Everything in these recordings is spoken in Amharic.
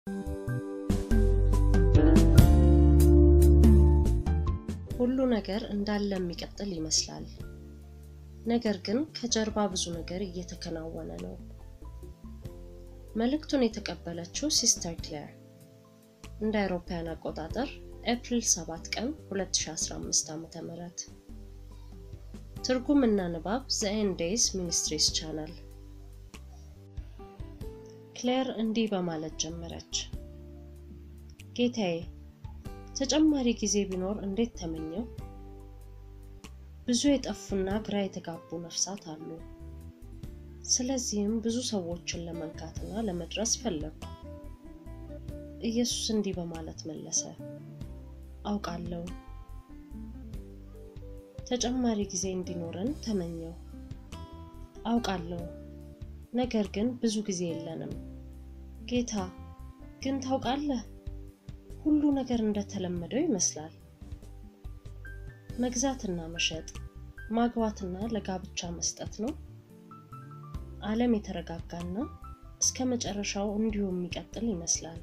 ሁሉ ነገር እንዳለ የሚቀጥል ይመስላል። ነገር ግን ከጀርባ ብዙ ነገር እየተከናወነ ነው። መልእክቱን የተቀበለችው ሲስተር ክሌር እንደ አውሮፓውያን አቆጣጠር ኤፕሪል 7 ቀን 2015 ዓ.ም። ትርጉም እና ንባብ ዘ ኤንድ ዴይዝ ሚኒስትሪስ ቻናል። ክሌር እንዲህ በማለት ጀመረች። ጌታዬ ተጨማሪ ጊዜ ቢኖር እንዴት ተመኘው። ብዙ የጠፉና ግራ የተጋቡ ነፍሳት አሉ። ስለዚህም ብዙ ሰዎችን ለመንካትና ለመድረስ ፈለጉ። ኢየሱስ እንዲህ በማለት መለሰ፣ አውቃለሁ። ተጨማሪ ጊዜ እንዲኖረን ተመኘው። አውቃለሁ፣ ነገር ግን ብዙ ጊዜ የለንም። ጌታ ግን ታውቃለህ፣ ሁሉ ነገር እንደተለመደው ይመስላል። መግዛትና መሸጥ፣ ማግባትና ለጋብቻ መስጠት ነው። ዓለም የተረጋጋና እስከ መጨረሻው እንዲሁ የሚቀጥል ይመስላል።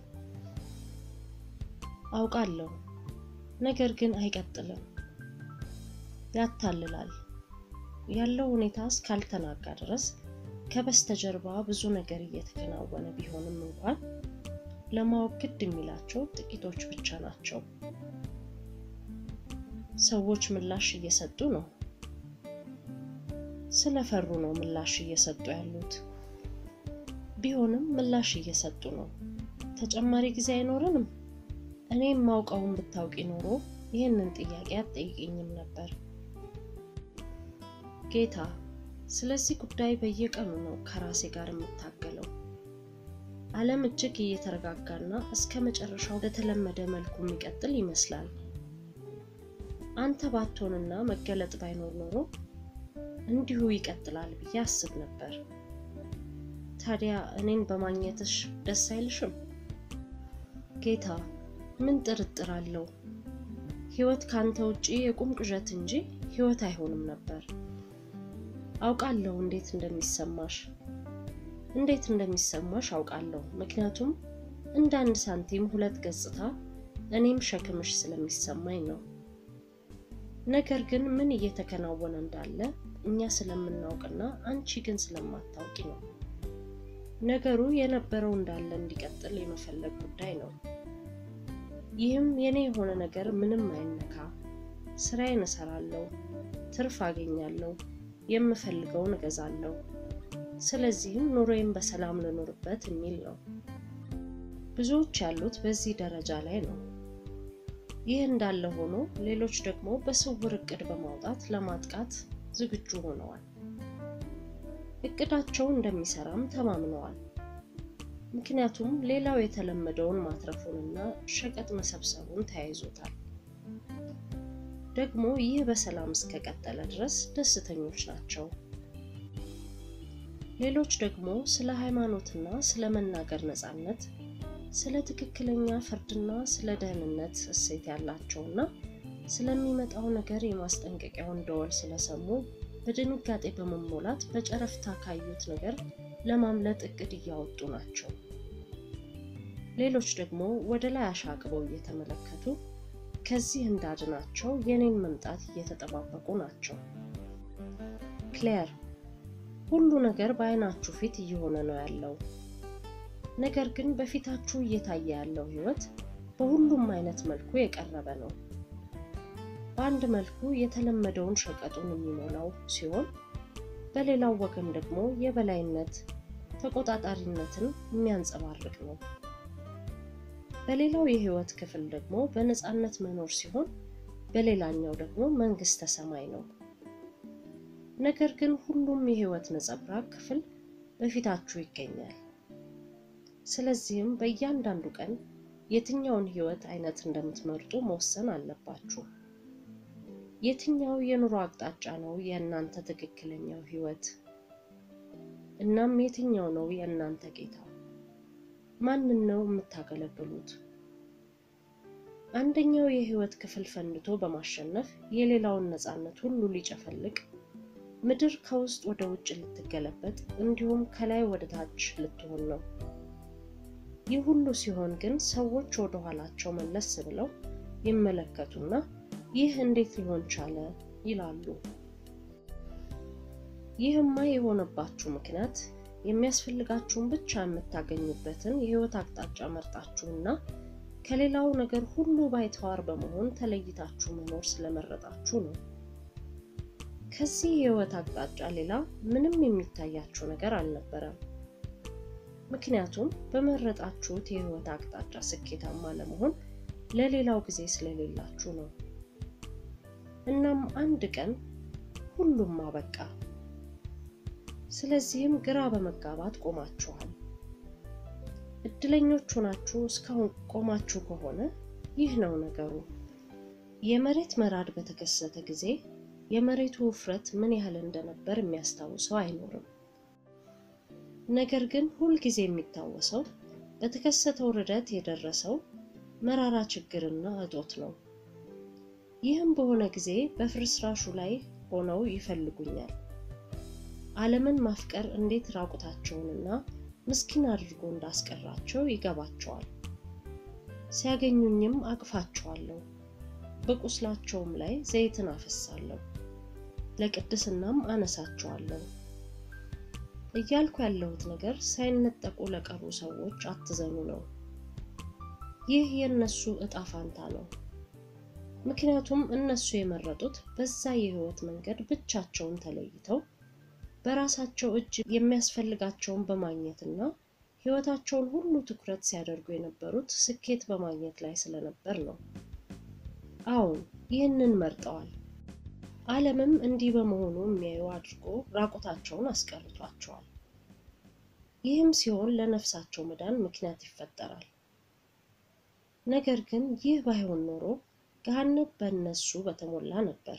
አውቃለሁ፣ ነገር ግን አይቀጥልም። ያታልላል። ያለው ሁኔታ እስካልተናጋ ድረስ ከበስተጀርባ ብዙ ነገር እየተከናወነ ቢሆንም እንኳን ለማወቅ ግድ የሚላቸው ጥቂቶች ብቻ ናቸው። ሰዎች ምላሽ እየሰጡ ነው። ስለፈሩ ነው ምላሽ እየሰጡ ያሉት። ቢሆንም ምላሽ እየሰጡ ነው። ተጨማሪ ጊዜ አይኖረንም? እኔ የማውቀውን ብታውቂ ኖሮ ይህንን ጥያቄ አትጠይቅኝም ነበር። ጌታ፣ ስለዚህ ጉዳይ በየቀኑ ነው ከራሴ ጋር የምታገለው። ዓለም እጅግ እየተረጋጋና እስከ መጨረሻው በተለመደ መልኩ የሚቀጥል ይመስላል። አንተ ባትሆንና መገለጥ ባይኖር ኖሮ እንዲሁ ይቀጥላል ብዬ አስብ ነበር። ታዲያ እኔን በማግኘትሽ ደስ አይልሽም? ጌታ፣ ምን ጥርጥር አለው? ሕይወት ካንተ ውጪ የቁም ቅዠት እንጂ ሕይወት አይሆንም ነበር። አውቃለሁ እንዴት እንደሚሰማሽ እንዴት እንደሚሰማሽ አውቃለሁ። ምክንያቱም እንደ አንድ ሳንቲም ሁለት ገጽታ እኔም ሸክምሽ ስለሚሰማኝ ነው። ነገር ግን ምን እየተከናወነ እንዳለ እኛ ስለምናውቅና አንቺ ግን ስለማታውቂ ነው። ነገሩ የነበረው እንዳለ እንዲቀጥል የመፈለግ ጉዳይ ነው። ይህም የኔ የሆነ ነገር ምንም አይነካ፣ ስራዬን እሰራለሁ፣ ትርፍ አገኛለሁ፣ የምፈልገውን እገዛለሁ ስለዚህም ኑሮዬን በሰላም ልኖርበት የሚል ነው። ብዙዎች ያሉት በዚህ ደረጃ ላይ ነው። ይህ እንዳለ ሆኖ ሌሎች ደግሞ በስውር እቅድ በማውጣት ለማጥቃት ዝግጁ ሆነዋል። እቅዳቸው እንደሚሰራም ተማምነዋል። ምክንያቱም ሌላው የተለመደውን ማትረፉንና ሸቀጥ መሰብሰቡን ተያይዞታል። ደግሞ ይህ በሰላም እስከቀጠለ ድረስ ደስተኞች ናቸው። ሌሎች ደግሞ ስለ ሃይማኖትና ስለ መናገር ነፃነት፣ ስለ ትክክለኛ ፍርድና ስለ ደህንነት እሴት ያላቸውና ስለሚመጣው ነገር የማስጠንቀቂያውን ደወል ስለሰሙ በድንጋጤ በመሞላት በጨረፍታ ካዩት ነገር ለማምለጥ እቅድ እያወጡ ናቸው። ሌሎች ደግሞ ወደ ላይ አሻቅበው እየተመለከቱ ከዚህ እንዳድናቸው የኔን መምጣት እየተጠባበቁ ናቸው። ክሌር ሁሉ ነገር በአይናችሁ ፊት እየሆነ ነው ያለው። ነገር ግን በፊታችሁ እየታየ ያለው ህይወት በሁሉም አይነት መልኩ የቀረበ ነው። በአንድ መልኩ የተለመደውን ሸቀጡን የሚሞላው ሲሆን፣ በሌላው ወገን ደግሞ የበላይነት ተቆጣጣሪነትን የሚያንጸባርቅ ነው። በሌላው የህይወት ክፍል ደግሞ በነፃነት መኖር ሲሆን፣ በሌላኛው ደግሞ መንግስተ ሰማይ ነው። ነገር ግን ሁሉም የህይወት ነጸብራቅ ክፍል በፊታችሁ ይገኛል። ስለዚህም በእያንዳንዱ ቀን የትኛውን ህይወት አይነት እንደምትመርጡ መወሰን አለባችሁ። የትኛው የኑሮ አቅጣጫ ነው የእናንተ ትክክለኛው ህይወት? እናም የትኛው ነው የእናንተ ጌታ? ማንን ነው የምታገለግሉት? አንደኛው የህይወት ክፍል ፈንድቶ በማሸነፍ የሌላውን ነፃነት ሁሉ ሊጨፈልቅ ምድር ከውስጥ ወደ ውጭ ልትገለበጥ እንዲሁም ከላይ ወደ ታች ልትሆን ነው። ይህ ሁሉ ሲሆን ግን ሰዎች ወደ ኋላቸው መለስ ብለው ይመለከቱና ይህ እንዴት ሊሆን ቻለ ይላሉ። ይህማ የሆነባችሁ ምክንያት የሚያስፈልጋችሁን ብቻ የምታገኙበትን የህይወት አቅጣጫ መርጣችሁና ከሌላው ነገር ሁሉ ባይተዋር በመሆን ተለይታችሁ መኖር ስለመረጣችሁ ነው። ከዚህ የህይወት አቅጣጫ ሌላ ምንም የሚታያችሁ ነገር አልነበረም። ምክንያቱም በመረጣችሁት የህይወት አቅጣጫ ስኬታማ ለመሆን ለሌላው ጊዜ ስለሌላችሁ ነው። እናም አንድ ቀን ሁሉም አበቃ። ስለዚህም ግራ በመጋባት ቆማችኋል። እድለኞች ሆናችሁ እስካሁን ቆማችሁ ከሆነ ይህ ነው ነገሩ። የመሬት መራድ በተከሰተ ጊዜ የመሬቱ ውፍረት ምን ያህል እንደነበር የሚያስታውሰው አይኖርም። ነገር ግን ሁልጊዜ የሚታወሰው በተከሰተው ርደት የደረሰው መራራ ችግርና እጦት ነው። ይህም በሆነ ጊዜ በፍርስራሹ ላይ ሆነው ይፈልጉኛል። ዓለምን ማፍቀር እንዴት ራቁታቸውንና ምስኪን አድርጎ እንዳስቀራቸው ይገባቸዋል። ሲያገኙኝም አቅፋቸዋለሁ፣ በቁስላቸውም ላይ ዘይትን አፈሳለሁ፣ ለቅድስናም አነሳቸዋለሁ። እያልኩ ያለሁት ነገር ሳይነጠቁ ለቀሩ ሰዎች አትዘኑ ነው። ይህ የእነሱ እጣ ፋንታ ነው። ምክንያቱም እነሱ የመረጡት በዛ የህይወት መንገድ ብቻቸውን ተለይተው በራሳቸው እጅ የሚያስፈልጋቸውን በማግኘትና ህይወታቸውን ሁሉ ትኩረት ሲያደርጉ የነበሩት ስኬት በማግኘት ላይ ስለነበር ነው። አዎን ይህንን መርጠዋል። ዓለምም እንዲህ በመሆኑ የሚያዩ አድርጎ ራቁታቸውን አስቀርቷቸዋል። ይህም ሲሆን ለነፍሳቸው መዳን ምክንያት ይፈጠራል። ነገር ግን ይህ ባይሆን ኖሮ ገሃነም በእነሱ በተሞላ ነበር።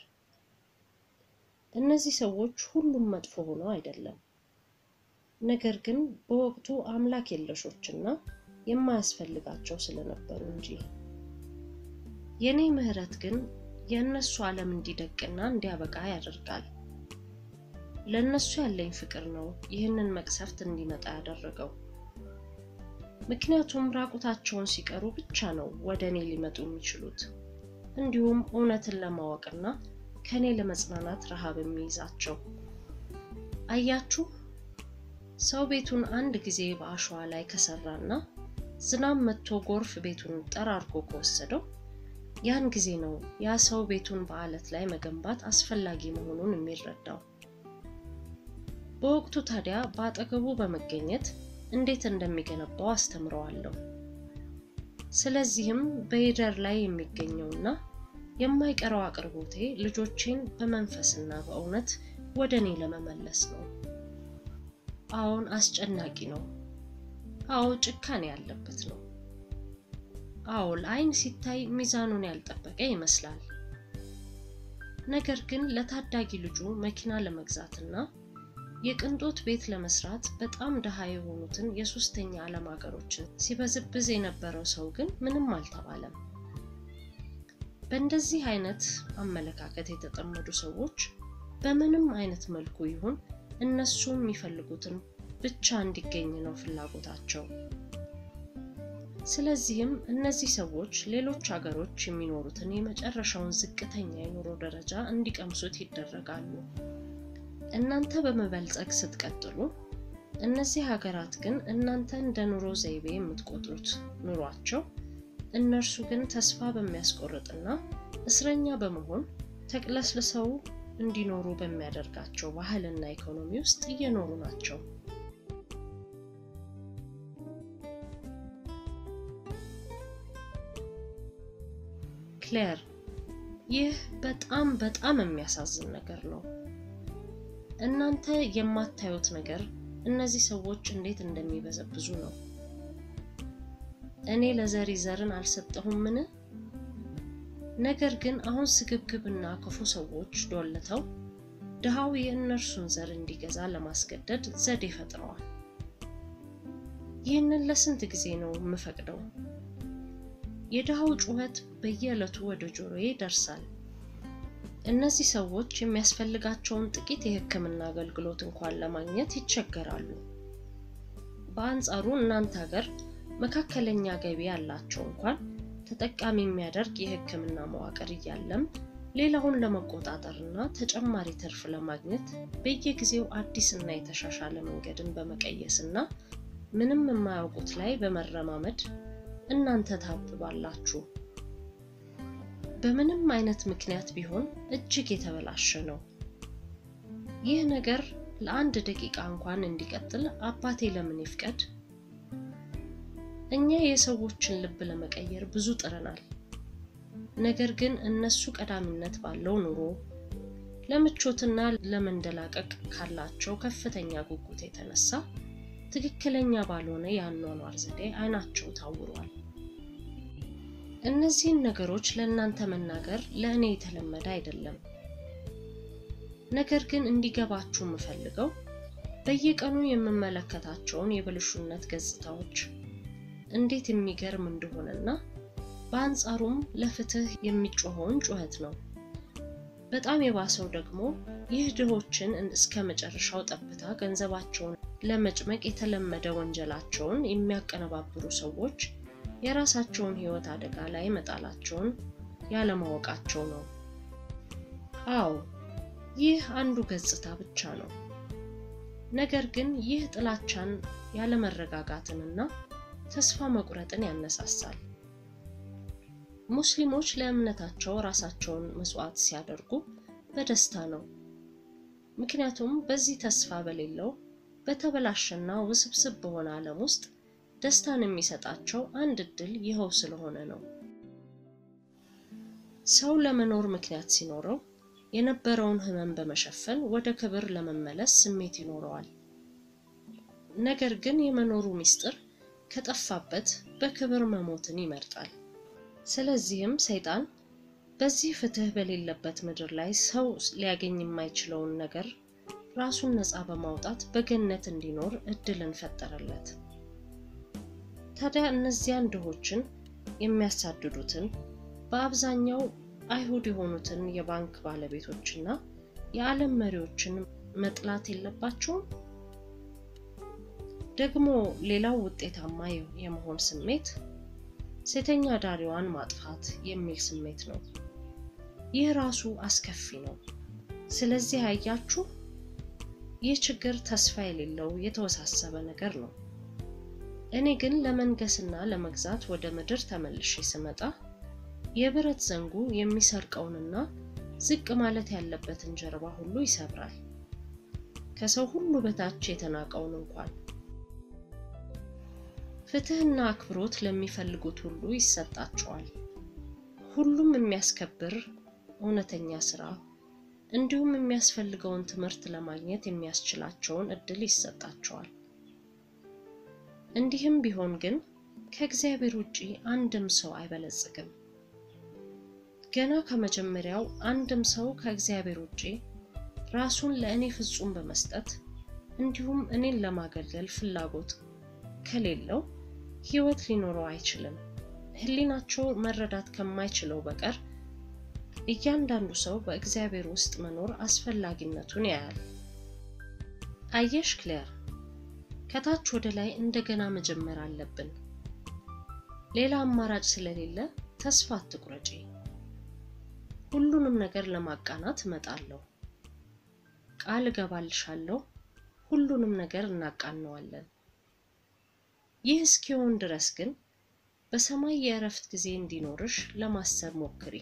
እነዚህ ሰዎች ሁሉም መጥፎ ሆነው አይደለም፣ ነገር ግን በወቅቱ አምላክ የለሾችና የማያስፈልጋቸው ስለነበሩ እንጂ። የኔ ምህረት ግን የእነሱ ዓለም እንዲደቅና እንዲያበቃ ያደርጋል። ለእነሱ ያለኝ ፍቅር ነው ይህንን መቅሰፍት እንዲመጣ ያደረገው። ምክንያቱም ራቁታቸውን ሲቀሩ ብቻ ነው ወደ እኔ ሊመጡ የሚችሉት። እንዲሁም እውነትን ለማወቅና ከእኔ ለመጽናናት ረሃብ የሚይዛቸው። አያችሁ፣ ሰው ቤቱን አንድ ጊዜ በአሸዋ ላይ ከሰራና ዝናብ መጥቶ ጎርፍ ቤቱን ጠራርጎ ከወሰደው ያን ጊዜ ነው ያ ሰው ቤቱን በአለት ላይ መገንባት አስፈላጊ መሆኑን የሚረዳው። በወቅቱ ታዲያ በአጠገቡ በመገኘት እንዴት እንደሚገነባው አስተምረዋለሁ። ስለዚህም በይደር ላይ የሚገኘውና የማይቀረው አቅርቦቴ ልጆቼን በመንፈስና በእውነት ወደ እኔ ለመመለስ ነው። አዎን አስጨናቂ ነው። አዎ ጭካኔ ያለበት ነው። አዎ ለአይን ሲታይ ሚዛኑን ያልጠበቀ ይመስላል። ነገር ግን ለታዳጊ ልጁ መኪና ለመግዛትና የቅንጦት ቤት ለመስራት በጣም ድሃ የሆኑትን የሶስተኛ ዓለም ሀገሮችን ሲበዝብዝ የነበረው ሰው ግን ምንም አልተባለም። በእንደዚህ አይነት አመለካከት የተጠመዱ ሰዎች በምንም አይነት መልኩ ይሁን እነሱ የሚፈልጉትን ብቻ እንዲገኝ ነው ፍላጎታቸው። ስለዚህም እነዚህ ሰዎች ሌሎች ሀገሮች የሚኖሩትን የመጨረሻውን ዝቅተኛ የኑሮ ደረጃ እንዲቀምሱት ይደረጋሉ። እናንተ በመበልጸግ ስትቀጥሉ፣ እነዚህ ሀገራት ግን እናንተ እንደ ኑሮ ዘይቤ የምትቆጥሩት ኑሯቸው እነርሱ ግን ተስፋ በሚያስቆርጥና እስረኛ በመሆን ተቅለስልሰው እንዲኖሩ በሚያደርጋቸው ባህልና ኢኮኖሚ ውስጥ እየኖሩ ናቸው። ክሌር፣ ይህ በጣም በጣም የሚያሳዝን ነገር ነው። እናንተ የማታዩት ነገር እነዚህ ሰዎች እንዴት እንደሚበዘብዙ ነው። እኔ ለዘሪ ዘርን አልሰጠሁምን? ነገር ግን አሁን ስግብግብና ክፉ ሰዎች ዶልተው ድሃው የእነርሱን ዘር እንዲገዛ ለማስገደድ ዘዴ ፈጥረዋል። ይህንን ለስንት ጊዜ ነው የምፈቅደው? የድሃው ጩኸት በየዕለቱ ወደ ጆሮዬ ይደርሳል። እነዚህ ሰዎች የሚያስፈልጋቸውን ጥቂት የሕክምና አገልግሎት እንኳን ለማግኘት ይቸገራሉ። በአንጻሩ እናንተ ሀገር መካከለኛ ገቢ ያላቸው እንኳን ተጠቃሚ የሚያደርግ የሕክምና መዋቅር እያለም ሌላውን ለመቆጣጠር እና ተጨማሪ ትርፍ ለማግኘት በየጊዜው አዲስ እና የተሻሻለ መንገድን በመቀየስ እና ምንም የማያውቁት ላይ በመረማመድ እናንተ ታብባላችሁ። በምንም አይነት ምክንያት ቢሆን እጅግ የተበላሸ ነው። ይህ ነገር ለአንድ ደቂቃ እንኳን እንዲቀጥል አባቴ ለምን ይፍቀድ? እኛ የሰዎችን ልብ ለመቀየር ብዙ ጥረናል። ነገር ግን እነሱ ቀዳሚነት ባለው ኑሮ ለምቾትና ለመንደላቀቅ ካላቸው ከፍተኛ ጉጉት የተነሳ ትክክለኛ ባልሆነ የአኗኗር ዘዴ አይናቸው ታውሯል። እነዚህን ነገሮች ለእናንተ መናገር ለእኔ የተለመደ አይደለም። ነገር ግን እንዲገባችሁ የምፈልገው በየቀኑ የምመለከታቸውን የብልሹነት ገጽታዎች እንዴት የሚገርም እንደሆነና በአንጻሩም ለፍትህ የሚጮኸውን ጩኸት ነው። በጣም የባሰው ደግሞ ይህ ድሆችን እስከ መጨረሻው ጠብታ ገንዘባቸውን ለመጭመቅ የተለመደ ወንጀላቸውን የሚያቀነባብሩ ሰዎች የራሳቸውን ሕይወት አደጋ ላይ መጣላቸውን ያለማወቃቸው ነው። አዎ ይህ አንዱ ገጽታ ብቻ ነው። ነገር ግን ይህ ጥላቻን፣ ያለመረጋጋትንና ተስፋ መቁረጥን ያነሳሳል። ሙስሊሞች ለእምነታቸው ራሳቸውን መስዋዕት ሲያደርጉ በደስታ ነው። ምክንያቱም በዚህ ተስፋ በሌለው በተበላሸና ውስብስብ በሆነ ዓለም ውስጥ ደስታን የሚሰጣቸው አንድ እድል ይኸው ስለሆነ ነው። ሰው ለመኖር ምክንያት ሲኖረው የነበረውን ሕመም በመሸፈን ወደ ክብር ለመመለስ ስሜት ይኖረዋል። ነገር ግን የመኖሩ ምስጢር ከጠፋበት በክብር መሞትን ይመርጣል። ስለዚህም ሰይጣን በዚህ ፍትህ በሌለበት ምድር ላይ ሰው ሊያገኝ የማይችለውን ነገር ራሱን ነፃ በማውጣት በገነት እንዲኖር እድልን ፈጠረለት። ታዲያ እነዚያን ድሆችን የሚያሳድዱትን በአብዛኛው አይሁድ የሆኑትን የባንክ ባለቤቶችና የዓለም መሪዎችን መጥላት የለባቸውም? ደግሞ ሌላው ውጤታማ የመሆን ስሜት ሴተኛ ዳሪዋን ማጥፋት የሚል ስሜት ነው። ይህ ራሱ አስከፊ ነው። ስለዚህ አያችሁ፣ ይህ ችግር ተስፋ የሌለው የተወሳሰበ ነገር ነው። እኔ ግን ለመንገስና ለመግዛት ወደ ምድር ተመልሼ ስመጣ የብረት ዘንጉ የሚሰርቀውንና ዝቅ ማለት ያለበትን ጀርባ ሁሉ ይሰብራል፣ ከሰው ሁሉ በታች የተናቀውን እንኳን። ፍትህና አክብሮት ለሚፈልጉት ሁሉ ይሰጣቸዋል። ሁሉም የሚያስከብር እውነተኛ ስራ እንዲሁም የሚያስፈልገውን ትምህርት ለማግኘት የሚያስችላቸውን እድል ይሰጣቸዋል። እንዲህም ቢሆን ግን ከእግዚአብሔር ውጪ አንድም ሰው አይበለጽግም። ገና ከመጀመሪያው አንድም ሰው ከእግዚአብሔር ውጪ ራሱን ለእኔ ፍጹም በመስጠት እንዲሁም እኔን ለማገልገል ፍላጎት ከሌለው ሕይወት ሊኖረው አይችልም። ሕሊናቸው መረዳት ከማይችለው በቀር እያንዳንዱ ሰው በእግዚአብሔር ውስጥ መኖር አስፈላጊነቱን ያያል። አየሽ ክሌር፣ ከታች ወደ ላይ እንደገና መጀመር አለብን። ሌላ አማራጭ ስለሌለ ተስፋ አትቁረጪ። ሁሉንም ነገር ለማቃናት እመጣለሁ። ቃል እገባልሻለሁ፣ ሁሉንም ነገር እናቃነዋለን። ይህ እስኪሆን ድረስ ግን በሰማይ የእረፍት ጊዜ እንዲኖርሽ ለማሰብ ሞክሪ።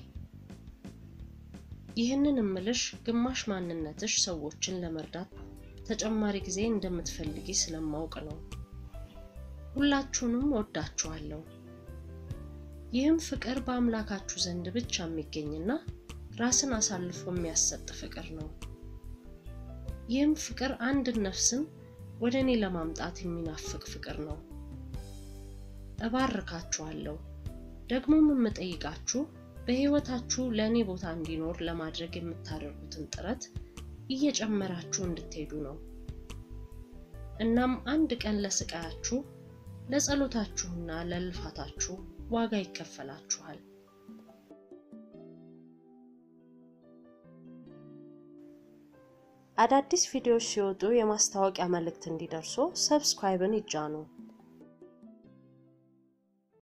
ይህንን እምልሽ ግማሽ ማንነትሽ ሰዎችን ለመርዳት ተጨማሪ ጊዜ እንደምትፈልጊ ስለማውቅ ነው። ሁላችሁንም ወዳችኋለሁ። ይህም ፍቅር በአምላካችሁ ዘንድ ብቻ የሚገኝና ራስን አሳልፎ የሚያሰጥ ፍቅር ነው። ይህም ፍቅር አንድ ነፍስን ወደ እኔ ለማምጣት የሚናፍቅ ፍቅር ነው። እባርካችኋለሁ። ደግሞም የምጠይቃችሁ በሕይወታችሁ ለእኔ ቦታ እንዲኖር ለማድረግ የምታደርጉትን ጥረት እየጨመራችሁ እንድትሄዱ ነው። እናም አንድ ቀን ለስቃያችሁ፣ ለጸሎታችሁና ለልፋታችሁ ዋጋ ይከፈላችኋል። አዳዲስ ቪዲዮዎች ሲወጡ የማስታወቂያ መልእክት እንዲደርሶ ሰብስክራይብን ይጫኑ።